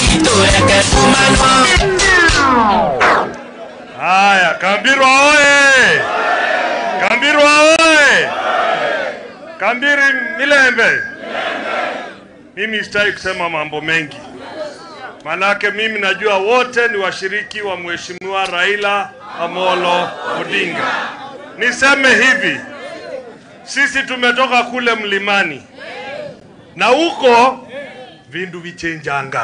tureke kumanwa Haya, Kambirwa oye! Kambirwa oye! Kambiri Milembe. Mimi sitaki kusema mambo mengi, manake mimi najua wote ni washiriki wa Mheshimiwa Raila Amolo Odinga. Niseme hivi, sisi tumetoka kule mlimani na huko vindu vichenjanga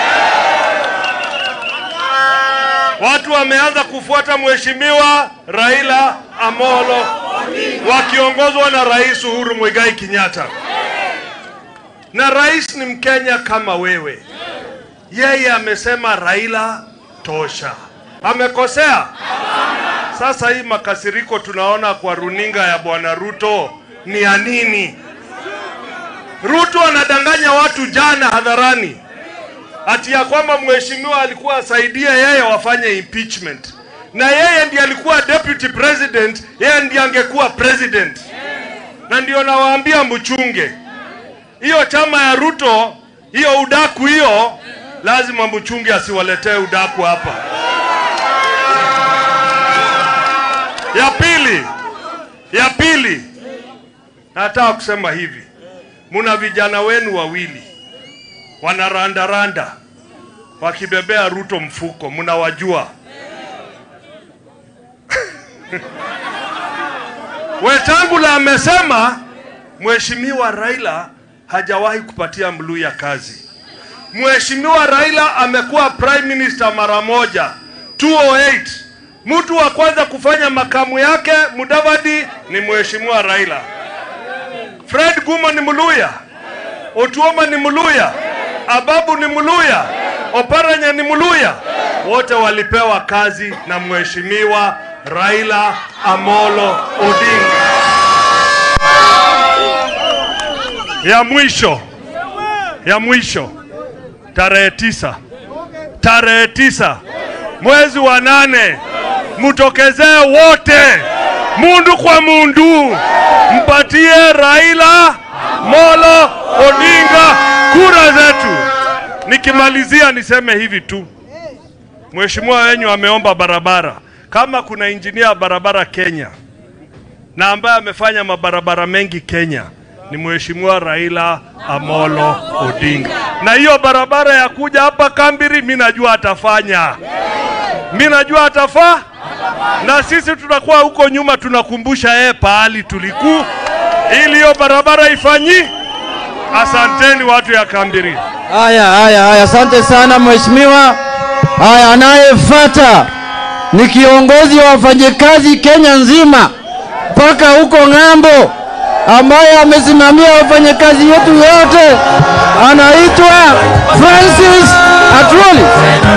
watu wameanza kufuata Mheshimiwa Raila Amolo wakiongozwa na Rais Uhuru Muigai Kenyatta. Na rais ni Mkenya kama wewe. Yeye amesema Raila tosha. Amekosea? Sasa hii makasiriko tunaona kwa runinga ya Bwana Ruto ni ya nini? Ruto anadanganya watu jana hadharani ati ya kwamba mheshimiwa alikuwa asaidie yeye wafanye impeachment, na yeye ndiye alikuwa deputy president, yeye ndiye angekuwa president. Na ndio nawaambia mchunge hiyo chama ya Ruto, hiyo udaku hiyo, lazima mchunge asiwaletee udaku hapa. Ya pili, ya pili, nataka kusema hivi, muna vijana wenu wawili wanarandaranda wakibebea Ruto mfuko, mnawajua. Wetangula amesema Mheshimiwa Raila hajawahi kupatia Mluya kazi. Mheshimiwa Raila amekuwa prime minister mara moja 208. Mtu wa kwanza kufanya makamu yake Mudavadi ni Mheshimiwa Raila. Fred Guma ni Mluya, Otuoma ni Mluya, Ababu ni Mluya, Oparanya ni Mluya, wote walipewa kazi na Mheshimiwa Raila Amolo Odinga. Ya mwisho, ya mwisho, tarehe tisa, tarehe tisa mwezi wa nane, mtokezee wote, mundu kwa mundu, mpatie Raila Molo Odinga kura zetu. Nikimalizia niseme hivi tu, mheshimiwa wenyu ameomba barabara. Kama kuna injinia wa barabara Kenya na ambaye amefanya mabarabara mengi Kenya ni mheshimiwa Raila Amolo Odinga, na hiyo barabara ya kuja hapa Kambiri, mi najua atafanya, mi najua atafaa, na sisi tutakuwa huko nyuma tunakumbusha yeye pahali tulikuu, ili hiyo barabara ifanyi. Asanteni watu ya Kambiri. Haya, haya, haya, asante sana mheshimiwa. Haya, anayefuata ni kiongozi wa wafanyakazi Kenya nzima mpaka huko ng'ambo, ambaye amesimamia wafanyakazi wetu wote, anaitwa Francis Atwoli.